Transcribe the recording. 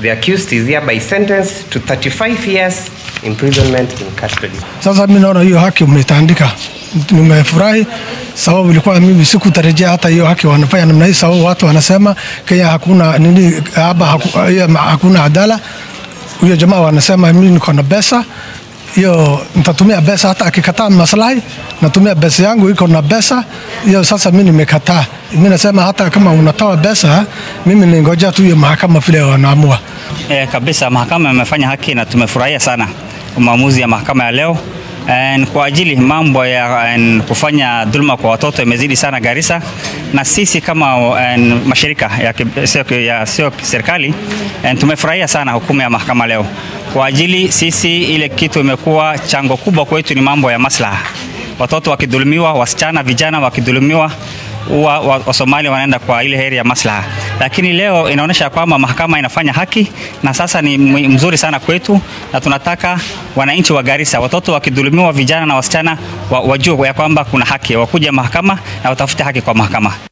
The accused is hereby sentenced to 35 years imprisonment in custody. Sasa mimi naona hiyo haki umetandika, nimefurahi sababu ilikuwa mimi sikutarajia hata hiyo haki wanafanya namna hii, sababu watu wanasema Kenya hakuna nini hapa, haku, hiyo hakuna adala. Huyo jamaa wanasema mimi niko na pesa hiyo, nitatumia pesa hata akikataa maslahi, natumia pesa yangu iko na pesa hiyo. Sasa mimi nimekataa, mimi nasema hata kama unatoa pesa, mimi ningoja tu hiyo mahakama vile wanaamua. E, kabisa mahakama imefanya haki na tumefurahia sana maamuzi ya mahakama ya leo. En, kwa ajili mambo ya en, kufanya dhuluma kwa watoto imezidi sana Garissa, na sisi kama en, mashirika ya, ki- sio ya sio serikali en, tumefurahia sana hukumu ya mahakama leo. Kwa ajili sisi ile kitu imekuwa chango kubwa kwetu ni mambo ya maslaha, watoto wakidhulumiwa, wasichana vijana wakidhulumiwa huwa wa- Wasomali wanaenda kwa ile heri ya maslaha, lakini leo inaonyesha kwamba mahakama inafanya haki na sasa ni mwi- mzuri sana kwetu, na tunataka wananchi wa Garissa, watoto wakidhulumiwa, vijana na wasichana wa- wajue ya kwamba kuna haki, wakuja mahakama na watafute haki kwa mahakama.